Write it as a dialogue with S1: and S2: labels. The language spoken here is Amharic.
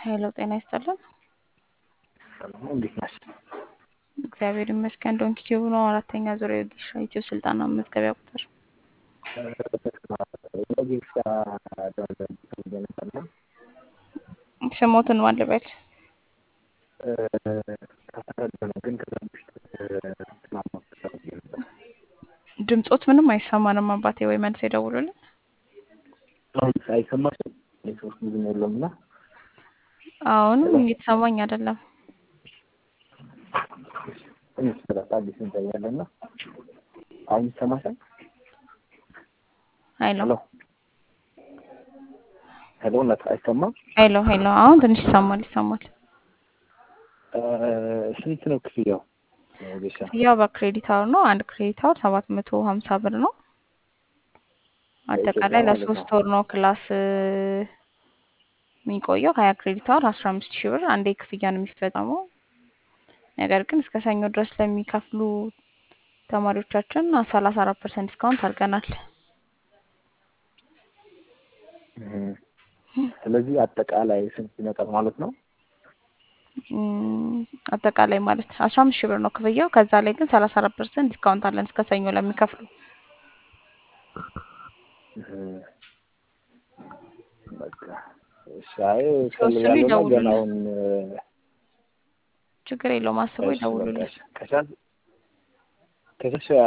S1: ሄሎ ጤና ይስጥልን።
S2: ሰላም እንዴት ነሽ?
S1: እግዚአብሔር ይመስገን። ዶንኪ ቲዩብ ነው አራተኛ ዙር የወጌሻ ዩቲዩብ ስልጠና መመዝገቢያ ቁጥር
S2: ወጌሻ ነበርና
S1: ስሞትን ማን ልበል?
S2: ከተረዳ ነው ግን ከዛ በፊት ማማት ፈልጌ ነበር።
S1: ድምጾት ምንም አይሰማንም አባቴ፣ ወይ መልስ የደውሉልን።
S2: አሁን አይሰማሽም? ኔትወርክ ብዙም የለውም እና
S1: አሁንም እየተሰማኝ አይደለም።
S2: ትንሽ ስላት አዲስ እንታያለን እና አሁን ይሰማሻል?
S1: ሄሎ
S2: ሄሎ ሄሎ እውነት አይሰማም?
S1: ሄሎ ሄሎ፣ አሁን ትንሽ ይሰማል ይሰማል።
S2: ስንት ነው ክፍያው? ወጌሻ
S1: ያው በክሬዲት አወር ነው። አንድ ክሬዲት አወር ሰባት መቶ ሀምሳ ብር ነው። አጠቃላይ
S2: ማለት
S1: ለሶስት ወር ነው ክላስ የሚቆየው። ሀያ ክሬዲት አወር አስራ አምስት ሺህ ብር አንዴ ክፍያ ነው የሚፈጸመው። ነገር ግን እስከ ሰኞ ድረስ ለሚከፍሉ ተማሪዎቻችን ሰላሳ አራት ፐርሰንት ዲስካውንት አድርገናል።
S2: እም፣ ስለዚህ አጠቃላይ ስንት ይመጣል ማለት ነው?
S1: እም፣ አጠቃላይ ማለት አስራ አምስት ሺህ ብር ነው ክፍያው። ከዛ ላይ ግን ሰላሳ አራት ፐርሰንት ዲስካውንት አለን እስከ ሰኞ ለሚከፍሉ።
S2: እም፣ በቃ እሺ። አይ
S1: ሲወስኑ
S2: እፈልጋለሁ እና
S1: ይደውሉልን።
S2: ገና አሁን
S1: ችግር የለውም አስበው
S2: እሺ በቃ
S1: ይደውሉልን።
S2: እሺ ከቻልሽ ከቻልሽ